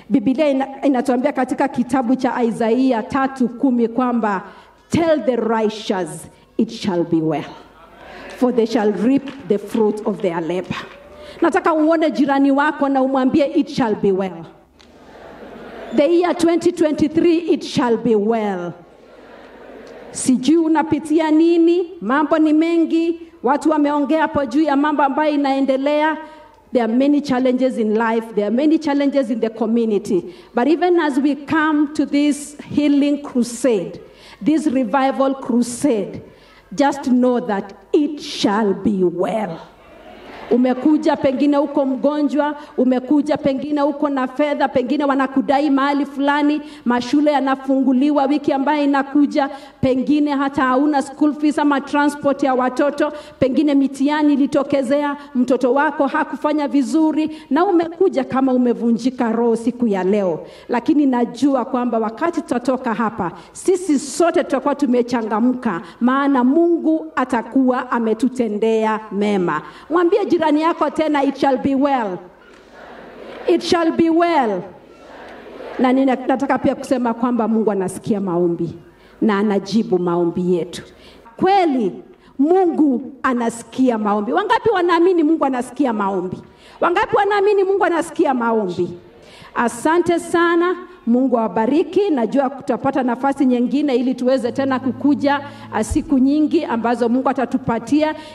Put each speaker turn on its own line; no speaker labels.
Biblia ina, inatuambia katika kitabu cha Isaia tatu kumi kwamba tell the righteous it shall be well for they shall reap the fruit of their labor. Nataka uone jirani wako na umwambie it shall be well. The year 2023 it shall be well. Sijui unapitia nini, mambo ni mengi, watu wameongea hapo juu ya mambo ambayo inaendelea. There are many challenges in life, there are many challenges in the community. But even as we come to this healing crusade, this revival crusade, just know that it shall be well. Umekuja pengine uko mgonjwa, umekuja pengine uko na fedha, pengine wanakudai mahali fulani, mashule yanafunguliwa wiki ambayo inakuja, pengine hata hauna school fees ama transport ya watoto, pengine mitihani ilitokezea, mtoto wako hakufanya vizuri, na umekuja kama umevunjika roho siku ya leo, lakini najua kwamba wakati tutatoka hapa, sisi sote tutakuwa tumechangamka, maana Mungu atakuwa ametutendea mema. Mwambie jirani yako tena, it shall be well, it shall be well. Na nina- nataka pia kusema kwamba Mungu anasikia maombi na anajibu maombi yetu. Kweli Mungu anasikia maombi. Wangapi wanaamini Mungu anasikia maombi? Wangapi wanaamini Mungu anasikia maombi? Asante sana. Mungu awabariki. Najua tutapata nafasi nyingine ili tuweze tena kukuja ah, siku nyingi ambazo Mungu atatupatia